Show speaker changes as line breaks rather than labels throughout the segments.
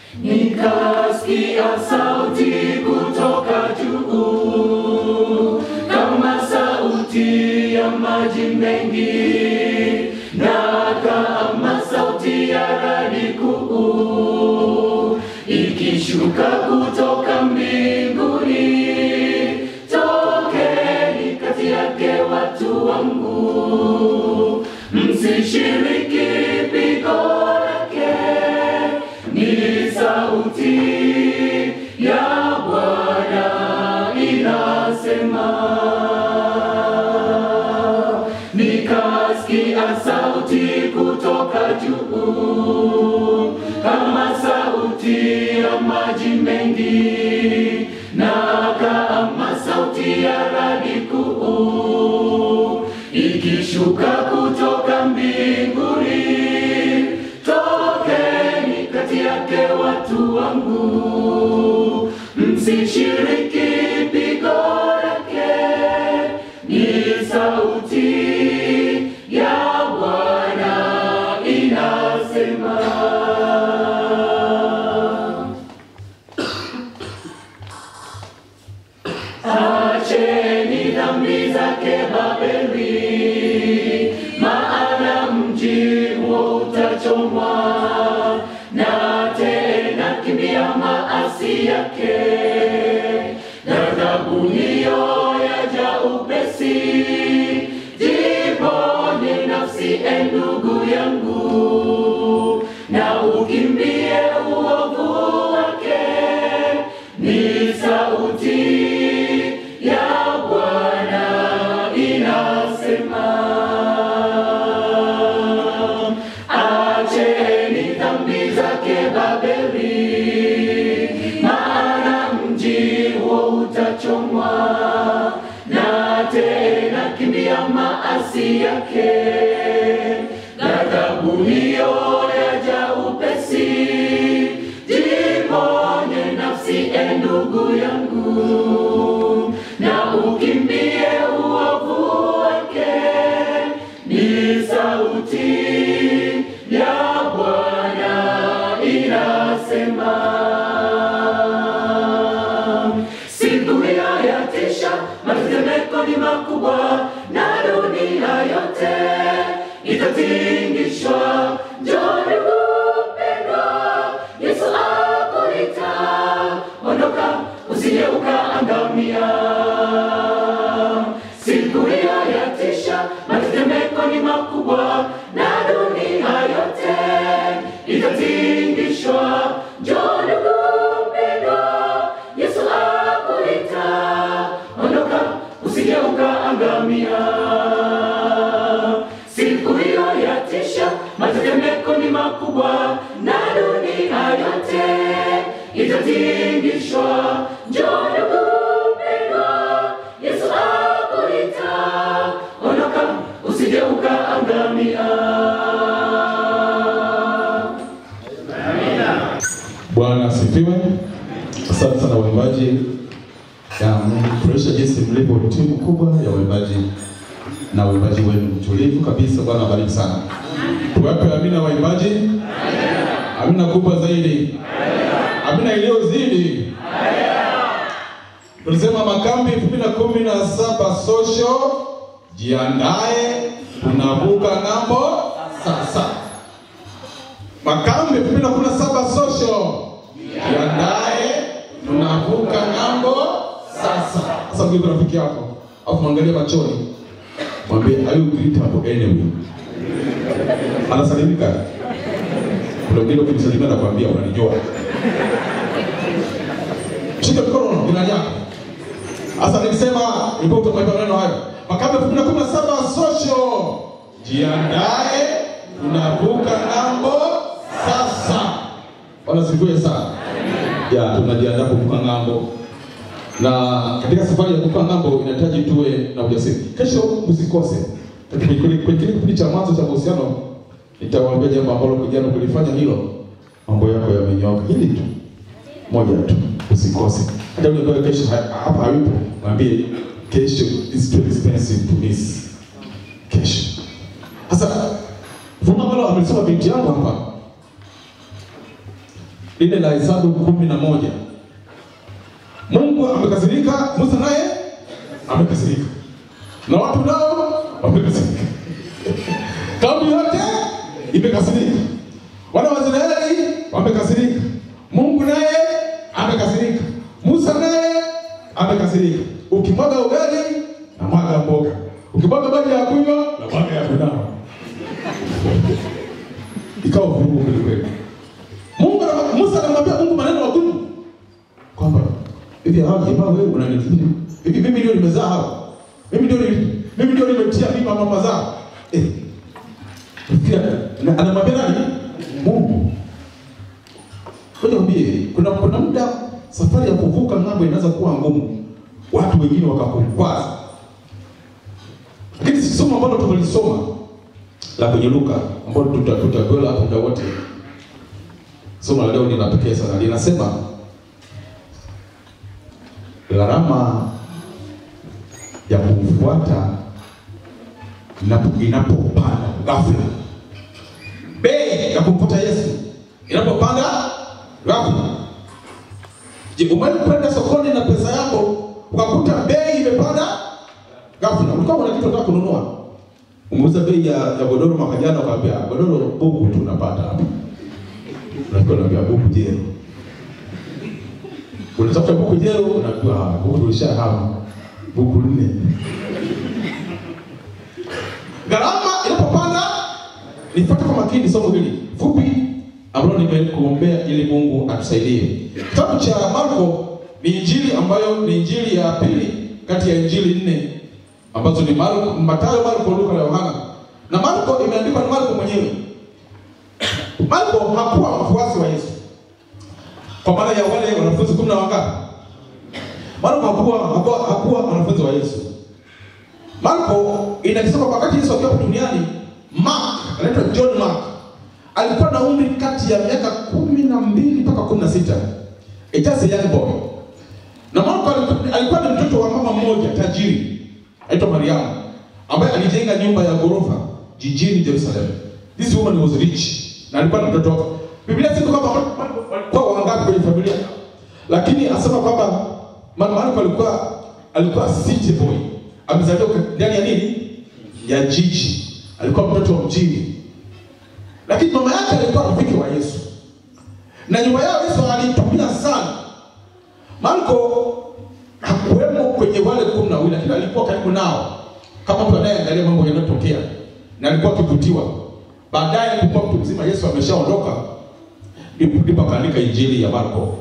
nikasikia sauti kutoka juu kama sauti ya maji mengi na kama sauti ya radi kuu ikishuka kutoka mbinguni. Tokeni kati yake watu wangu, msishiriki pigo lake. Ni sauti ya Bwana inasema nikasikia sauti kutoka juu kama sauti ya maji mengi na kama sauti ya radi kuu ikishuka kutoka mbinguni. Tokeni kati yake watu wangu, msishiriki pigo lake. Ni sauti ya Bwana inasema. Acheni dhambi zake Babeli, maana mji huo utachomwa, na tena kimbia maasi yake. Ghadhabu hiyo yaja upesi, jiponye nafsi, e ndugu yangu, na ukimbie uovu wake. Ni sauti ya Bwana inasema, acheni dhambi zake Babeli, maana mji huo utachomwa, na tena kimbia maasi yake. Ghadhabu hiyo yaja upesi, jiponye nafsi, e ndugu yangu, na ukimbie uovu wake. Ni sauti ya Bwana inasema. Siku hiyo yatisha, matetemeko ni makubwa, na dunia yote itatingishwa. Njoo ndugu mpendwa, Yesu akuita, ondoka usije ukaangamia. Siku hiyo yatisha, matetemeko ni makubwa, na dunia yote itatingishwa. Njoo ndugu mpendwa, Yesu akuita, ondoka usije ukaangamia. Siku hiyo yatisha, matetemeko ni makubwa, na dunia yote itatingishwa. Njoo ndugu mpendwa, Yesu akuita, ondoka usije ukaangamia.
Bwana asifiwe. Asante sana waimbaji, Ya, mmenifurahisha jinsi mlivyo timu kubwa ya waimbaji na uimbaji wenu mtulivu kabisa. Bwana abariki sana. Tuwape amina waimbaji. Amina kubwa zaidi. Amina iliyozidi. Tulisema makambi 2017 social, jiandae, tunavuka ng'ambo sasa. Makambi 2017 social, jiandae, tunavuka ng'ambo sasa. Sasa mgeuke rafiki yako, alafu mwangalie machoni, mwambie are you greetable anyway? Anasalimika. Kuna mwingine ukimsalimia anakuambia unanijua. Shika mkono jirani yako. Sasa nilisema nilipo kutoka maneno hayo. Makambi 2017 social. Jiandae tunavuka ng'ambo sasa. Bwana sifiwe sana. Ya tunajiandaa kuvuka ng'ambo. Na katika safari ya kuvuka ng'ambo inahitaji tuwe na ujasiri. Kesho msikose. Kwenye kwenye kile kipindi cha mwanzo cha mahusiano nitawaambia jambo ambalo kijana kulifanya hilo mambo yako yamenyoka. Hili tu moja tu usikose. Hata yule ambaye kesho ha- hapa hayupo, mwambie kesho is too expensive to miss. Kesho. Sasa fungu ambalo amesema binti yangu hapa lile la Hesabu kumi na moja. Mungu amekasirika, Musa naye amekasirika, na watu nao wamekasirika. Kauli yote imekasirika, wana wa Israeli wamekasirika, Mungu naye amekasirika, Musa naye amekasirika. Ukimwaga ugali na mwaga mboga, ukimwaga maji ya kunywa na mwaga ya kunawa. Ikawa vurugu kweli kweli. Mungu ana- Musa anamwambia Mungu maneno magumu kwamba hivi hawa jamaa wewe unanifikiri hivi mimi ndio nimezaa hawa mimi ndio nili- mimi ndio nimetia mimba mama zao eh Fikiria, na- anamwambia nani Mungu Ngoja niambie kuna kuna muda safari ya kuvuka ng'ambo inaweza kuwa ngumu watu wengine wakakukwaza lakini si somo ambalo tumelisoma la kwenye Luka ambalo tuta- tutakwenda hapo muda wote somo la leo ni la pekee sana linasema gharama ya kumfuata inapo- inapopanda ghafla, bei ya kumfuata Yesu inapopanda ghafla. Je, umewahi kwenda sokoni na pesa yako ukakuta bei imepanda ghafla? Ulikuwa una kitu unataka kununua, umeuza bei ya, ya godoro mwaka jana, ukaambia godoro buku tu unapata hapa, unakuwa unaambia buku jero unatafuta buku jero, unaambiwa "Ah, buku ulishahama buku nne. Gharama inapopanda, nifuate kwa makini somo hili fupi ambalo nimekuombea ili Mungu atusaidie. Kitabu cha Marko ni injili ambayo ni injili ya pili kati ya injili nne ambazo ni Marko, Mathayo, Marko, Luka na Yohana. Na Marko imeandikwa na Marko mwenyewe. Marko hakuwa mfuasi wa Yesu kwa maana ya wale wanafunzi kumi na wangapi? Marko hakuwa hakuwa hakuwa wanafunzi wa Yesu. Marko inasema wakati Yesu akiwa hapa duniani, Mark anaitwa John Mark alikuwa na umri kati ya miaka kumi na mbili mpaka kumi na sita It just a young boy. Na Marko alikuwa- alikuwa ni mtoto wa mama mmoja tajiri aitwa Mariamu ambaye alijenga nyumba ya ghorofa jijini Jerusalem. This woman was rich na alikuwa na mtoto wake. Biblia sema kwamba walikuwa wangapi kwenye familia, lakini asema kwamba Ma- Marko alikuwa alikuwa city boy, amezaliwa ka- ndani ya nini, ya jiji, alikuwa mtoto wa mjini, lakini mama yake alikuwa rafiki wa Yesu na nyumba yao Yesu alitumia sana. Marko hakuwemo kwenye wale kumi na wawili, lakini alikuwa karibu nao kama mtu anayeangalia mambo yanayotokea, na alikuwa akivutiwa. Baadaye alipokuwa mtu mzima, Yesu ameshaondoka, ndipo ndipo akaandika injili ya Marko.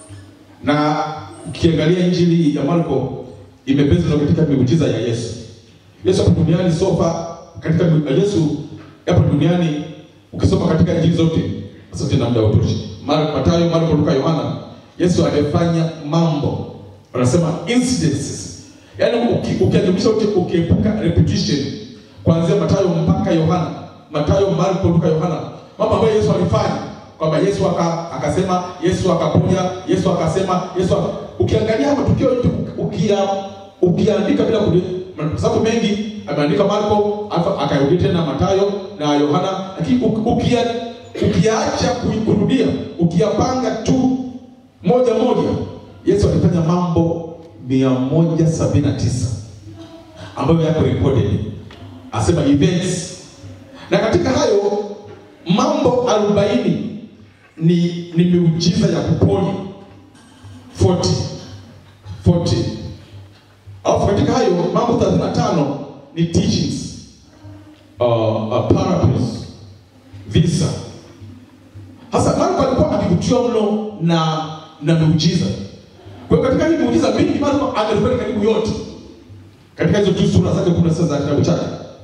Na ukiangalia injili ya Marko imebezwa katika miujiza ya Yesu. Yesu hapa duniani sofa katika mi- Yesu hapa duniani ukisoma katika injili zote, asante na muda utoshi. Mar- Mathayo, Marko, Luka, Yohana, Yesu amefanya mambo wanasema incidences, yaani uki- ukiadhimisha uki- ukiepuka repetition kuanzia Mathayo mpaka Yohana, Mathayo, Marko, Luka, Yohana, mambo ambayo Yesu alifanya kwamba Yesu aka, akasema, Yesu akaponya, Yesu akasema, Yesu aka, ukiangalia matukio yote ukia ukiandika bila kudi, kwa sababu mengi ameandika Marko alafu akarudia tena Mathayo na Yohana, lakini uk- ukia ukiacha ku- kurudia ukiyapanga tu moja moja, Yesu alifanya mambo mia moja sabini na tisa ambayo yako recorded, asema events, na katika hayo mambo arobaini ni ni miujiza ya kuponya 40 40 alafu katika hayo mambo 35 ni teachings uh, uh, parables visa hasa marko alikuwa akivutiwa mno na na miujiza kwa hiyo katika hii miujiza mingi marko amerekodi karibu yote katika hizo tu sura zake kumi na sita za kitabu chake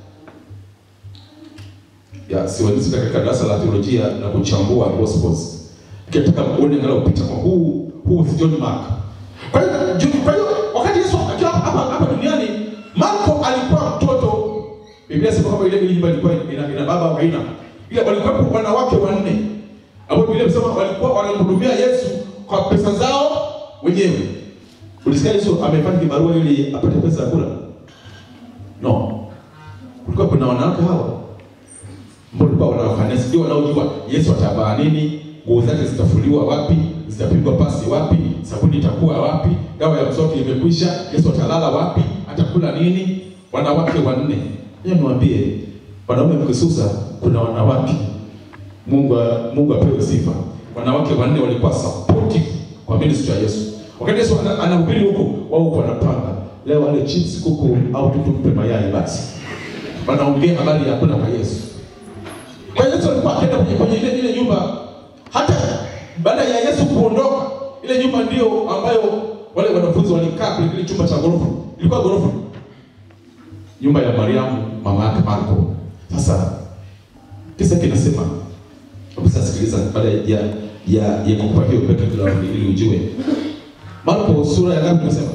ya siwalisita katika darasa la theolojia na kuchambua gospels kitaka uone angalau picha kwa huu huu si John Mark kwa hiyo ju- kwa hiyo wakati Yesu akiwa hapa hapa duniani Marko alikuwa mtoto Biblia inasema kwamba ile ile nyumba ilikuwa ina, ina baba haina ila walikuwa wanawake wanne ambao Biblia inasema walikuwa wanamhudumia Yesu kwa pesa zao wenyewe ulisikia Yesu amefanya kibarua ili apate pesa ya kula no kulikuwa kuna wanawake hawa ambao walikuwa wanawakanisa ndio wanaojua Yesu atavaa nini, nguo zake zitafuliwa wapi, zitapigwa pasi wapi, sabuni itakuwa wapi, dawa ya mswaki imekwisha, Yesu atalala wapi, atakula nini. Wanawake wanne. Hiyo niwaambie, wanaume mkisusa, kuna wanawake Mungu Mungu apewe sifa. Wanawake wanne walikuwa supportive kwa ministry ya Yesu. Wakati Yesu ana- anahubiri huku, wao huko wanapanga leo wale chips kuku au tu tumpe mayai basi. Wanaongea habari ya kula kwa Yesu. Kwa hiyo Yesu alikuwa akaenda kwenye, kwenye ile ile nyumba hata baada ya Yesu kuondoka, ile nyumba ndio ambayo wale wanafunzi walikaa kwenye kile chumba cha ghorofa. Ilikuwa ghorofa. Nyumba ya Mariamu mama yake Marko. Sasa kisa kinasema Hebu sasa sikiliza baada ya ya ya kukupa hiyo background ili ujue. Marko sura ya ngapi tunasema?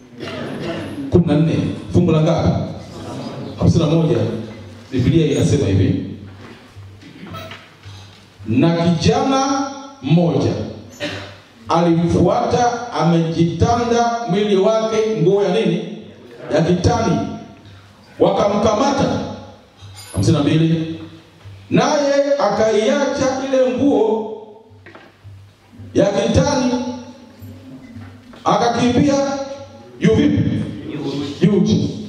14 fungu la ngapi? 51 Biblia inasema hivi. Na kijana mmoja alimfuata amejitanda mwili wake nguo ya nini? Ya kitani. Wakamkamata. 52 naye akaiacha ile nguo ya kitani akakimbia yu vipi yuji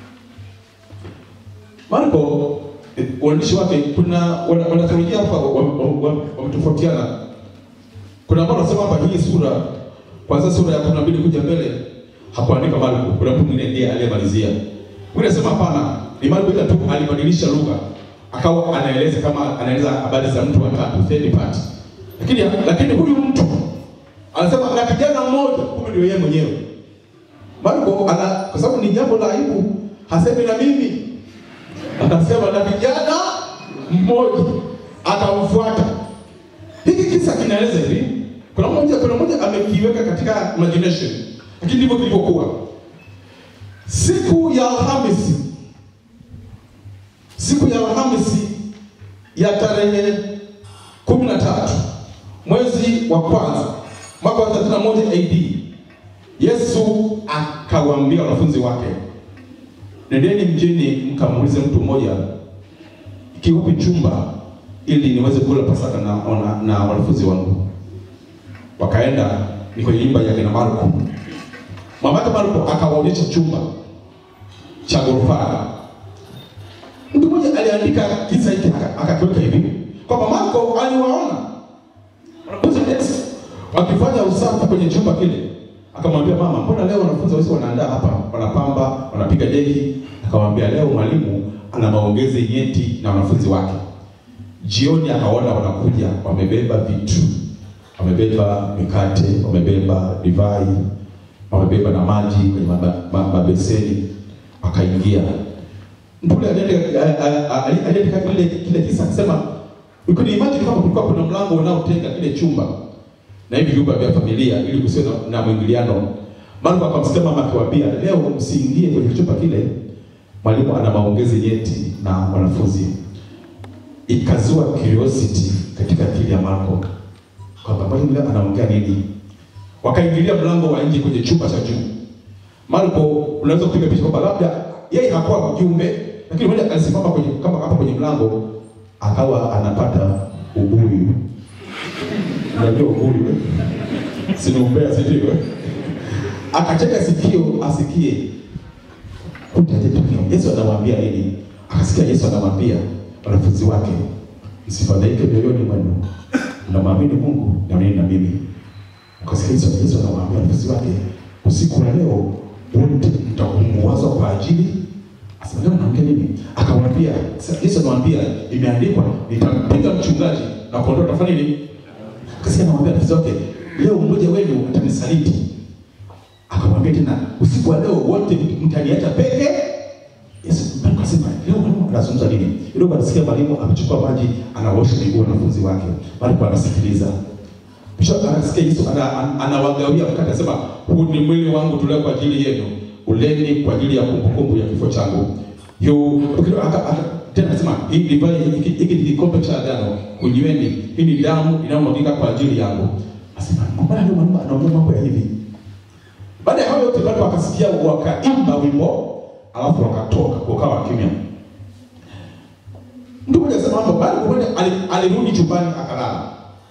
marko eh, uandishi wake kuna wana- wanatheolojia hapa wametofautiana kuna ambao wanasema hapa hii sura kwanza sura ya kumi na mbili kuja mbele hakuandika marko kuna mtu mwingine ndiye aliyemalizia mwingine anasema hapana ni marko ila tu alibadilisha lugha akawa anaeleza kama anaeleza habari za mtu wa tatu third party lakini lakini huyu mtu anasema na kijana mmoja kumbe ndio yeye mwenyewe Marko ana kwa sababu ni jambo la aibu hasemi na mimi anasema na kijana mmoja atamfuata hiki kisa kinaeleza hivi kuna mmoja kuna mmoja amekiweka katika imagination lakini ndivyo kilivyokuwa siku ya Alhamisi siku ya Alhamisi ya tarehe kumi na tatu mwezi wa kwanza mwaka wa 31 AD, Yesu akawaambia wanafunzi wake, nendeni mjini mkamuulize mtu mmoja kiupi chumba ili niweze kula Pasaka na, na, na wanafunzi wangu. Wakaenda ni kwenye nyumba ya kina Marko. Mamake Marko akawaonyesha chumba cha ghorofa Mtu mmoja aliandika kisa hiki aka- akakiweka hivi kwamba Marko aliwaona wanafunzi wa Yesu wakifanya usafi kwenye chumba kile, akamwambia mama, mbona leo wanafunzi wa Yesu wanaandaa hapa, wanapamba, wanapiga deki? Akamwambia leo mwalimu ana maongezi nyeti na wanafunzi wake. Jioni akaona wanakuja wamebeba vitu, wamebeba mikate, wamebeba divai, wamebeba na maji kwenye maba- ma- mabeseni, akaingia Mpule aliandika kile kile kisa akisema you can imagine kama kulikuwa kuna mlango unaotenga kile chumba na hivi vyumba vya familia ili kusiwe na, na mwingiliano. Marko akamsikia mama akiwaambia, leo msiingie kwenye chumba kile, mwalimu ana maongezi nyeti na wanafunzi. Ikazua curiosity katika akili ya Marko kwamba mwalimu leo anaongea nini. Wakaingilia mlango wa nje kwenye chumba cha juu. Marko unaweza kupiga picha kwamba labda yeye hakuwa mjumbe, lakini mmoja alisimama kwenye kama hapa kwenye mlango akawa anapata ubuyu. Unajua ubuyu eh? si ni umbea, si ndio? eh? Akacheka sikio asikie kutatetokea. Yesu anamwambia nini? Akasikia Yesu anamwambia wanafunzi wake, msifadhaike mioyoni mwenu, mnamwamini Mungu na mimi na mimi. Ukasikia Yesu Yesu anamwambia wanafunzi wake, usiku wa leo wote mtakumbuazwa kwa ajili Asema leo naongea nini? Akamwambia, sasa Yesu anamwambia imeandikwa nitampiga mchungaji na kondoo tafanya nini? Kasi anamwambia wanafunzi wake, leo mmoja wenu atanisaliti. Akamwambia tena usiku wa leo wote mtaniacha peke. Yesu Mungu akasema leo mwalimu anazungumza nini? Leo anasikia mwalimu amechukua maji anaosha miguu wanafunzi wake. Marko anasikiliza. Kisha anasikia Yesu ana- ana- anawagawia mkate anasema huu ni mwili wangu tulio kwa ajili yenu. Uleni kwa ajili ya kumbukumbu ya kifo changu. Yo aka- aka- tena anasema hii divai hiki hiki ni kikombe cha agano, kunyweni. Hii ni damu inayomwagika kwa ajili yangu. Asema mbona leo mwalimu anaongea mambo ya hivi? Baada ya hayo yote watu wakasikia wakaimba wimbo, alafu wakatoka, wakawa kimya. Mtu mmoja anasema hapo baada ya kwenda ali- alirudi chumbani akalala.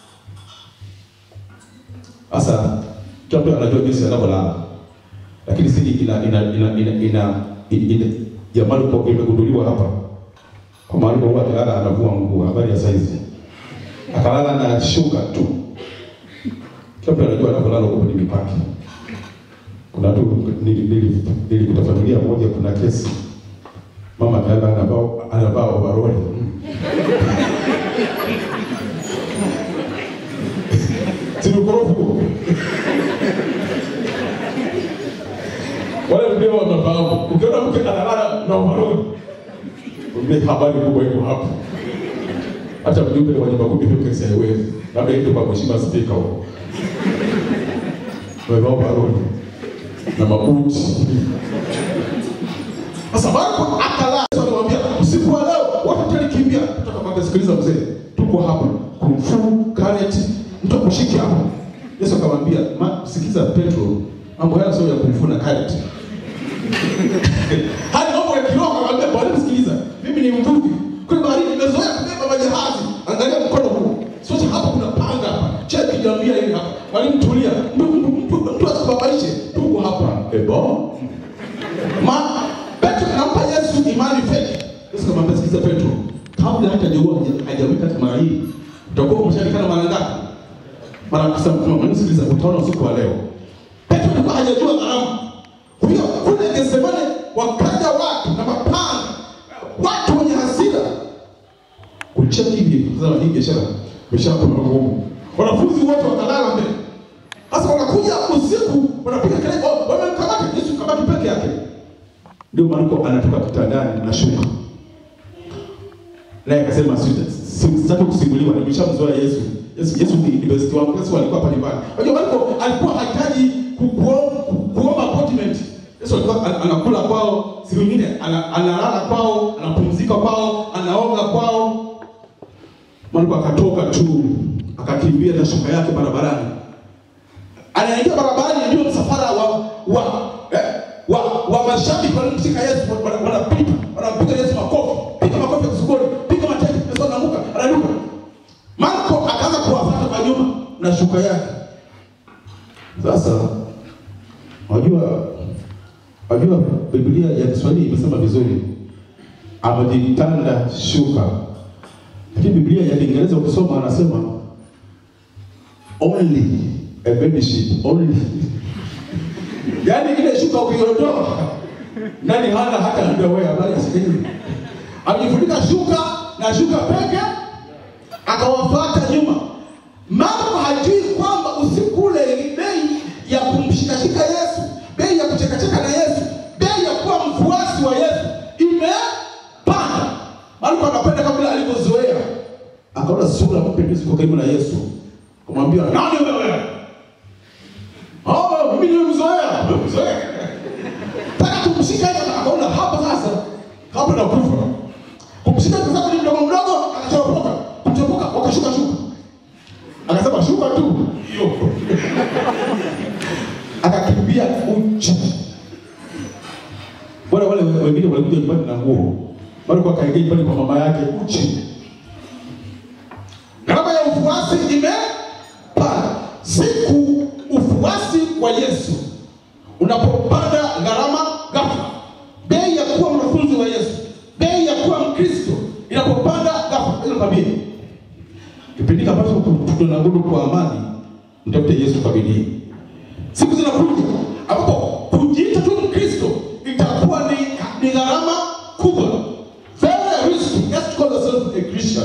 Sasa kila mtu anajua jinsi anavyolala. Lakini sisi ina ina ina ina ina, ina ya Marko imegunduliwa hapa. Kwa Marko huwa akilala anavua nguo, habari ya saizi. Akalala na shuka tu. Kila mtu anajua anavyolala huko kwenye mipaki. Kuna watu nili- nili- nilikuta familia moja, kuna kesi mama akalala anavaa anavaa overall. Si ni ukorofi huo? Wale ndio wanafahamu. Ukiona mke analala na overall, ujue habari kubwa iko hapo. Hata mjumbe wa nyumba kumi hiyo kesi haiwezi. Labda ito kwa mheshimiwa spika huko. Wamevaa overall na mabuti. Sasa Marko akalala, Yesu alimwambia usiku wa leo watu talikimbia. Kutoka kwa sikiliza mzee, tuko hapa kumfu karate, mtu akushiki hapa. Yesu akamwambia, "Ma- sikiza Petro, mambo haya sio ya kumfu na karate. Hadi mambo ya kiroho akamwambia, bwana sikiliza, mimi ni mvuvi. Kule baharini nimezoea kubeba majahazi. Angalia mkono huu. Sasa hapa kuna panga hapa. Cheki niambia hivi hapa. Mwalimu tulia. Mtu mtu mtu mtu asikubabaishe. Tuko hapa. Ebo. Ma Petro anampa Yesu imani feki. Yesu akamwambia sikiza Petro, kabla hata jua hajawika hata mara hii, utakuwa umeshanikana mara ngapi? Mara kisa mtume, sikiliza utaona usiku wa leo. Petro alikuwa hajajua gharama. Kwa hiyo kule Getsemane wakaja watu na mapanga, watu wenye hasira kucheki hivi, sasa hii biashara biashara kuna ngumu. Wanafunzi wote wakalala mbele. Sasa wanakuja usiku wanapiga kelele, oh, wamemkamata Yesu kabaki peke yake. Ndio Marko anatoka kitandani na shuka. Naye akasema "Sita- si- sitaki kusimuliwa, nimeshamzoea Yesu. Yesu Yesu ni ni best wangu. Yesu alikuwa pale pale. Unajua Marko alikuwa hahitaji ku- kuo- ku- kuomba appointment. Yesu alikuwa an- anakula kwao, siku nyingine ana- analala kwao, anapumzika kwao, anaoga kwao. Marko akatoka tu akakimbia na shuka yake barabarani anaingia barabarani, ndio msafara wa wa eh, wa, wa mashabiki wanamshika Yesu, wana- wanapita wanampiga Yesu makofi, piga makofi ya kusugoni, piga mateke, Yesu anaanguka, anaruka. Marko akaanza kuwafuata kwa nyuma na shuka yake. Sasa wajua, wajua Biblia ya Kiswahili imesema vizuri, amejitanda shuka, lakini Biblia ya Kiingereza ukisoma anasema only a bed sheet only yaani ile shuka ukiondoa nani hana hata underwear habari sikini amefunika shuka na shuka peke akawafuata nyuma Marko hajui kwamba usiku ule bei ya kumshikashika Yesu bei ya kuchekacheka na Yesu bei ya kuwa mfuasi wa Yesu imepanda Marko anapenda kama vile alivyozoea akaona sura mpendezi kwa karibu na Yesu kumwambia nani wewe? Oh, mimi nimemzoea, nimemzoea. Taka kumshika hiyo akaona hapa sasa, hapa na kufa. Kumshika kwa sababu ni mdogo mdogo, akachoropoka. Kuchoropoka wakashuka shuka. Akasema shuka tu. Hiyo. Akakimbia uchi. Bwana wale wengine walikuja nyumbani na nguo. Bado kwa kaingia nyumbani kwa mama yake uchi. Gharama ya ufuasi imepanda. Siku ufuasi wa Yesu unapopanda gharama ghafla, bei ya kuwa mwanafunzi wa Yesu, bei ya kuwa Mkristo inapopanda ghafla, ile tabia kipindi ambacho tunagudu kwa amani, mtafute Yesu kwa bidii. Siku zinakuja ambapo kujiita tu Mkristo itakuwa ni, ni gharama kubwa, very risky. Just call yourself a Christian.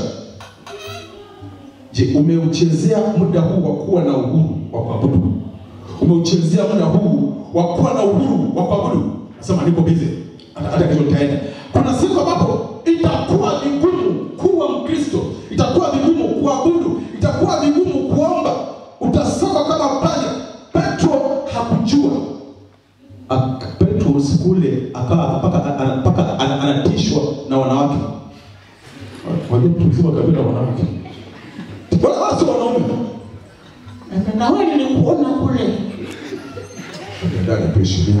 Je, umeuchezea muda huu wa kuwa na uhuru wa kuabudu? Umeuchezea muda huu wa kuwa na uhuru wa kuabudu? Nasema niko busy, hata hata kesho nitaenda. Kuna siku ambapo itakuwa vigumu kuwa Mkristo, itakuwa vigumu kuabudu, itakuwa vigumu kuomba, utasoma kama panya. Petro hakujua Ak- Petro siku ile akawa mpaka ana- mpaka ana- anatishwa na wanawake. Wajua mtu mzima kabila wanawake wala wala sio wanaume.
Na wewe nilikuona kule.
Dada kuheshimiana.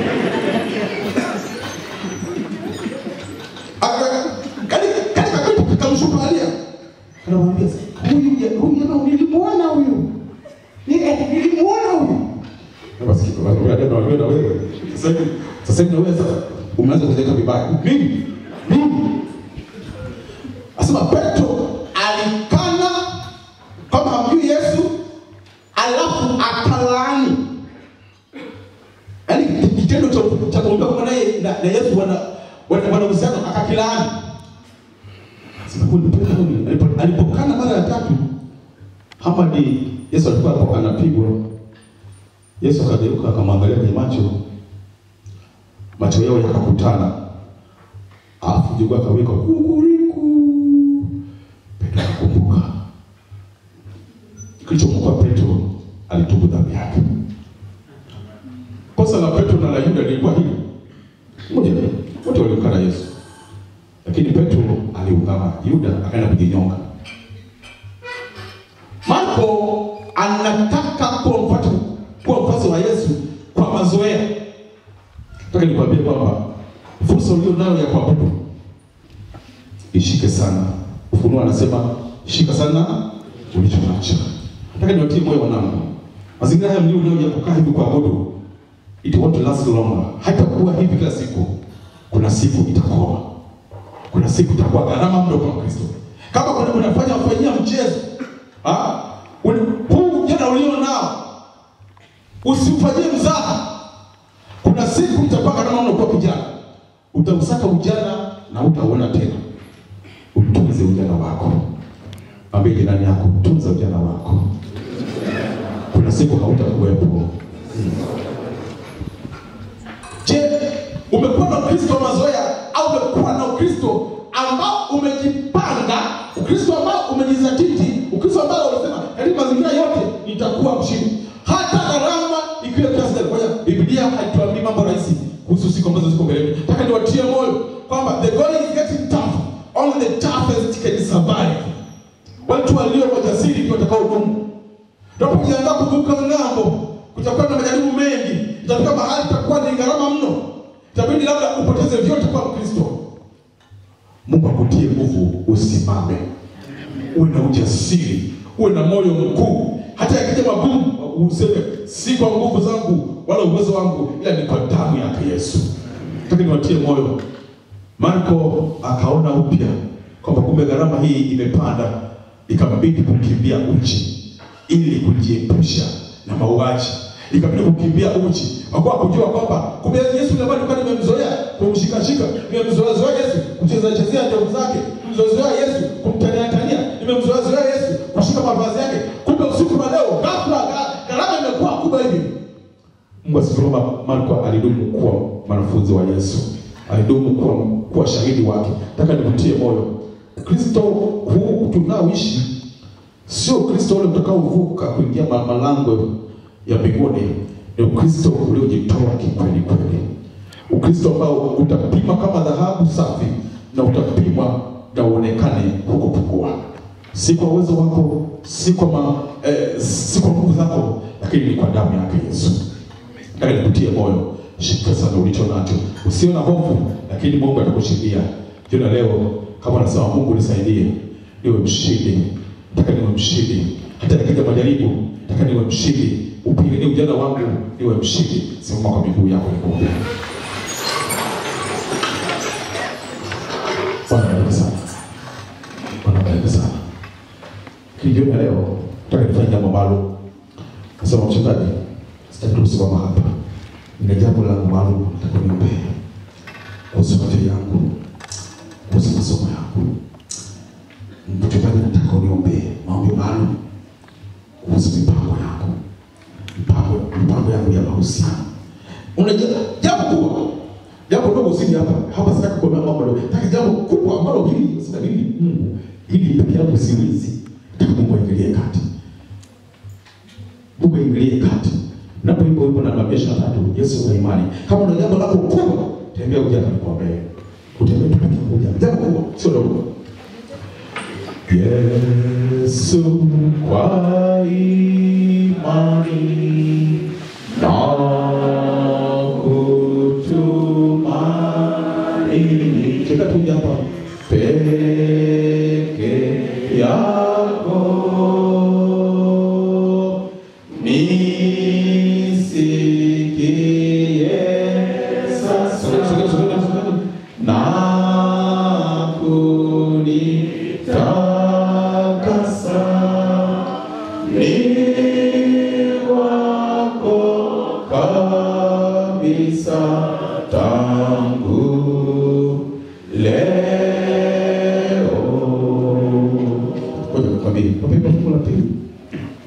Aka- kani kani kakati anamwambia huyu ja- huyu jamaa nilimuona huyu Ni- eh, nilimuona huyu Na basi kitu basi wewe ndio wewe na wewe sasa hivi sasa hivi na wewe sasa umeanza kujenga vibaya mimi mimi asema Petro alikana kama hamjui Yesu alafu akalaani yaani kitendo cha cha kuongea kwa naye na, na Yesu wana wana wana uhusiano akakilaani sema huyu Petro huyu alipo- alipokana mara ya tatu Hamadi Yesu alikuwa hapo anapigwa Yesu akageuka akamwangalia kwenye macho macho yao yakakutana alafu jogoo akawika kukuriku Petro akakumbuka kilichomkoa Petro alitubu dhambi yake kosa la Petro na la Yuda lilikuwa hili moja wote walimkana Yesu lakini Petro aliungama Yuda akaenda kujinyonga Marko anataka kuwa mfuasi kuwa mfuasi wa Yesu kwa mazoea. Nataka nikwambie kwamba fursa ulio nayo ya kuabudu ishike sana. Ufunuo anasema shika sana ulicho nacho. Nataka niwatie moyo wanangu, mazingira haya mlio nayo ya kukaa hivi kuabudu, it won't last longer. Haitakuwa hivi kila siku, kuna siku itakoa kuna siku itakuwa gharama mno kwa Kristo. Kama kuna unafanya wafanyia mchezo ah, uni- huu ujana ulio nao usifanyie mzaha. Kuna siku itakuwa gharama mno kwa kijana, utausaka ujana na utauona tena. Utunze ujana wako, ambie jirani yako, tunza ujana wako. Kuna siku hautakuwepo. Je, umekuwa na Ukristo wa mazoea au umekuwa na Ukristo ambao umejipanga, Ukristo ambao umejizatiti, Ukristo ambao unasema katika mazingira yote nitakuwa mshindi, hata gharama ikiwa kiasi gani? Ngoja, Biblia haituambii mambo rahisi kuhusu siku ambazo ziko mbele. Nataka niwatie moyo kwamba the going is getting tough, only the toughest can survive. Watu walio majasiri ndio watakaodumu. Tunapojiandaa kuvuka ng'ambo, kutakuwa na majaribu mengi, itafika mahali itakuwa ni gharama mno, itabidi labda upoteze vyote kwa Mkristo. Mungu akutie nguvu, usimame, uwe na ujasiri, uwe na moyo mkuu, hata yakija magumu useme si kwa nguvu zangu wala uwezo wangu, ila ni kwa damu yake Yesu. Nataka niwatie moyo. Marko akaona upya kwamba kumbe gharama hii imepanda, ikabidi kukimbia uchi ili kujiepusha na mauaji, ikabidi kukimbia uchi, kwa kuwa kujua kwamba kumbe Yesu yule ambaye nilikuwa nimemzoea kumshikashika, nimemzoea zoea Yesu kucheza chezea ndevu zake, nimemzoea Yesu kumtania tania, nimemzoea zoea Yesu kushika mavazi yake, kumbe usiku wa leo ghafla gha- gharama imekuwa kubwa hivi. Mungu asifiwe. kwamba Marko alidumu kuwa mwanafunzi wa Yesu, alidumu kuwa, kuwa shahidi wake. Nataka nikutie moyo, Kristo huu tunaoishi sio Kristo ule utakaovuka kuingia ma- malango ya mbinguni, ni Ukristo uliojitoa kikweli kweli, Ukristo ambao utapima kama dhahabu safi na utapimwa na uonekane hukupungua, si kwa uwezo wako, si kwa ma, eh, si kwa nguvu zako, lakini ni kwa damu yake Yesu. Nataka nikutie moyo, shika sana ulicho nacho, usio na hofu, lakini Mungu atakushindia. Jioni ya leo, kama anasema Mungu nisaidie niwe mshindi, nataka niwe mshindi, hata nikija majaribu, nataka niwe mshindi, upiganie ujana wangu, niwe mshindi. Simama kwa miguu yako nikuombe. Bwana bariki sana, Bwana bariki sana. Lakini jioni ya leo, nataka nifanye jambo maalum. Nasema mchungaji, sitaki tu kusimama hapa, nina jambo langu maalum nataka niombee kuhusu afya yangu, kuhusu masomo yangu. Mchungaji, nataka uniombee maombi maalum kuhusu mipango yangu, mipango mipango yangu ya mahusiano. Unajua jambo kubwa, jambo dogo usije hapa hapa, sitaki kuomba mambo dogo, nataka jambo kubwa ambalo hili sina hili Mungu, hili peke yangu siwezi, nataka Mungu aingilie kati. Mungu aingilie kati. Napoimba wimbo namba mia ishirini na tatu, Yesu una imani. Kama una jambo lako kubwa, tembea uje hapa nikuombee. Utembee tu peke yako uje. Jambo kubwa, sio dogo. Yesu kwa imani na kutumaini. Cheka tu hapa peke yako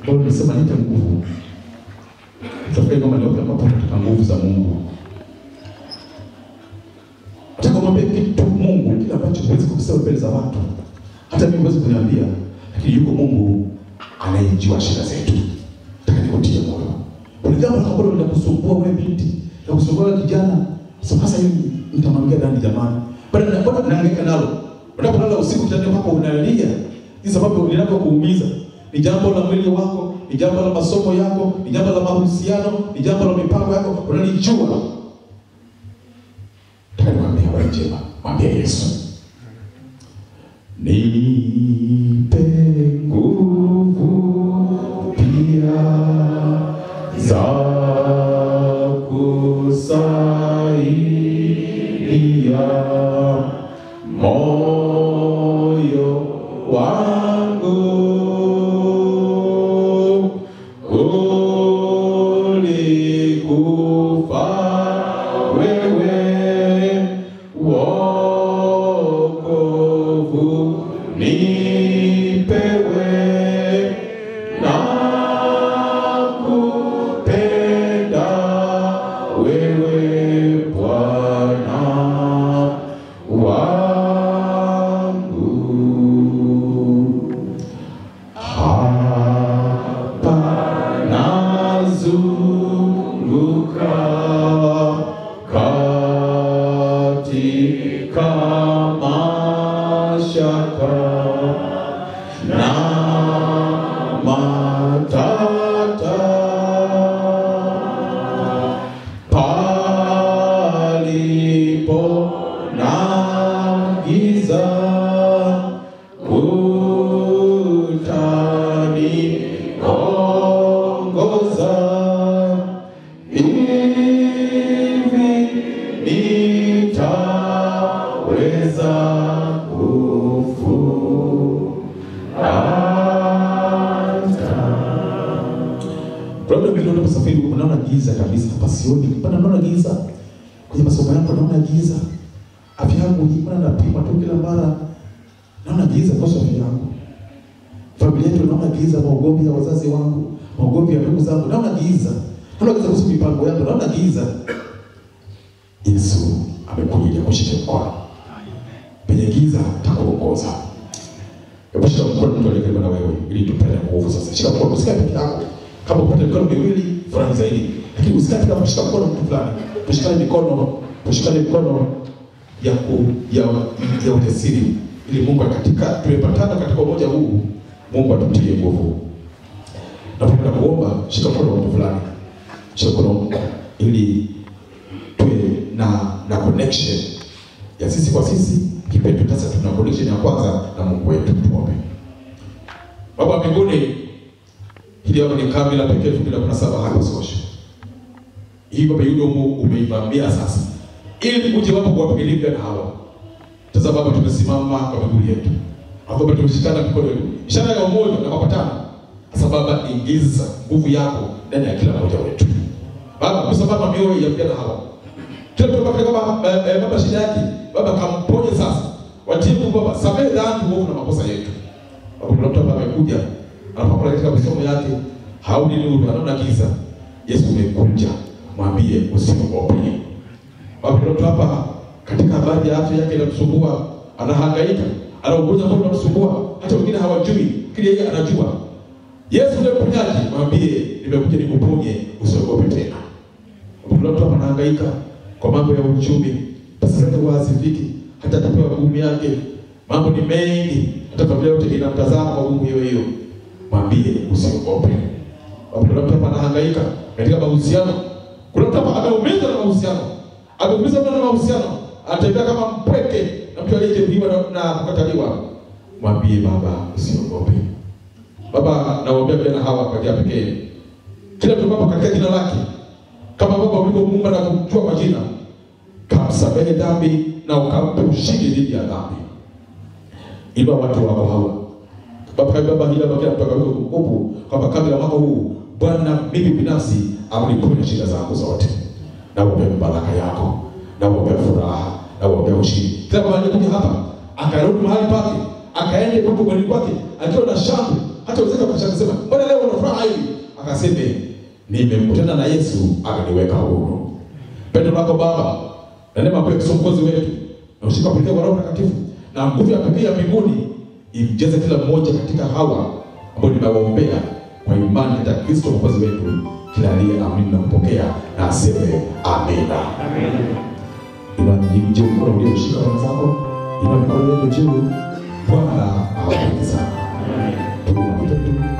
Kwa hiyo nimesema nipe nguvu. Tutafika kama leo kama tunataka nguvu za Mungu. Nataka kumwambia kitu Mungu kile ambacho huwezi kusema mbele za watu. Hata mimi huwezi kuniambia, lakini yuko Mungu anayejua shida zetu. Nataka nikutie moyo. Kuna jambo la kabla linakusumbua wewe binti, la kusumbua wewe kijana. Sasa sasa hivi nitamwambia nani jamani? Bado na bado naangaika nalo. Unapolala usiku kitandani kwako unalia. Ni sababu linapokuumiza. Ni jambo la mwili wako, ni jambo la masomo yako, ni jambo la mahusiano, ni jambo la mipango yako, unalijua. Nataka nikwambie habari njema. Mwambie Yesu. Nipe nguvu pia za kusaidia moyo wangu ulikufa wewe wokovu nipewe na kupenda wewe Bwana wangu hapa nazunguka katika mashaka na matata palipo na giza utaniongoza hivi nitaweza kufuata labda vile unaposafiri unaona giza kabisa, hapa sioni, bana naona giza kwenye masomo yako, naona giza, afya yangu hii bana, napima tu kila mara, naona giza kuhusu afya yangu, familia yetu naona giza, maugomvi ya wazazi wangu, maugomvi ya ndugu zangu, naona giza, naona giza kuhusu mipango yangu, naona giza. Yesu amekuja ili akushike mkono penye giza, takuongoza. Hebu shika mkono mtu aliye karibu na wewe ili tupate nguvu sasa. Shika mkono, usikae peke yako. Kama upate mikono miwili furahi zaidi, lakini usikae kama kushika mkono mtu fulani. Tushikane mikono, tushikane mikono ya ku, ya, ya ujasiri ili Mungu katika tumepatana katika umoja huu, Mungu atutie nguvu. Napenda kuomba, shika mkono wa mtu fulani, shika mkono ili tuwe na na connection ya sisi kwa sisi kipetu. Sasa tuna connection ya kwanza na Mungu wetu. Tuombe. Baba wa mbinguni, hili hapa ni kambi la pekee elfu mbili na kumi na saba hapa Sosho. Hii Baba Yudomu umeivamia sasa, ili uje wapo kuwapigilia na hawa. Sasa Baba, tumesimama kwa miguu yetu, hapo Baba tumeshikana mikono yetu, ishara ya umoja na mapatano. Sasa Baba, ingiza nguvu yako ndani ya kila mmoja wetu Baba, kwa sababu mioyo ya vijana hawa kila mtu katika baba eh, eh, baba shida yake baba kamponye sasa, watibu baba, samehe dhambi uovu na makosa yetu. Baba, kuna mtu hapa amekuja anapokuwa katika masomo yake haoni nuru, anaona giza. Yesu umekuja, mwambie usiogope. Baba, kuna mtu hapa katika habari ya afya yake inamsumbua, anahangaika, ana ugonjwa ambao unamsumbua, hata wengine hawajui, lakini yeye anajua. Yesu ndiye mponyaji, mwambie nimekuja nikuponye, usiogope tena. Kuna mtu hapa anahangaika kwa mambo ya uchumi, pesa zake huwa hazifiki, hata atapewa gumu yake, mambo ni mengi, hata familia yote inamtazama kwa gumu hiyo hiyo. Mwambie usiogope. Kuna mtu hapa anahangaika katika mahusiano, kuna mtu hapa ameumizwa na mahusiano, ameumizwa na mahusiano, anatembea kama mpweke na mtu aliyejeruhiwa na, na kukataliwa. Mwambie baba, usiogope. Baba, nawaombea vijana hawa kwa njia pekee, kila mtu baba katika jina lake kama Baba ulivyomuumba na kumjua kwa jina, kamsamehe dhambi na ukampe ushindi dhidi ya dhambi. Inua watu wako hawa Baba, kama Baba hila kila mtu akaweka kumbukumbu kwamba kabla mwaka huu Bwana, mimi binafsi amniponye shida zangu zote, na uombea baraka yako, na uombea furaha, na uombea ushindi. Kila mmoja alikuja hapa akarudi mahali pake, akaende huko mwani kwake akiwa na shangwe, hata wazee wakashangaa sema, mbona leo una furaha hayo akaseme nimekutana na Yesu akaniweka huru. Pendo lako Baba na neema yako Yesu mkozi wetu na ushika pekee wa Roho Mtakatifu na nguvu ya pekee ya mbinguni imjaze kila mmoja katika hawa ambao nimewaombea kwa imani katika Kristo mwokozi wetu. Kila aliyeamini na kupokea na aseme amina. Inua juu mkono ulioshika wenzako, inua mikono yako juu. Bwana awabariki sana. Tuwe na mtoto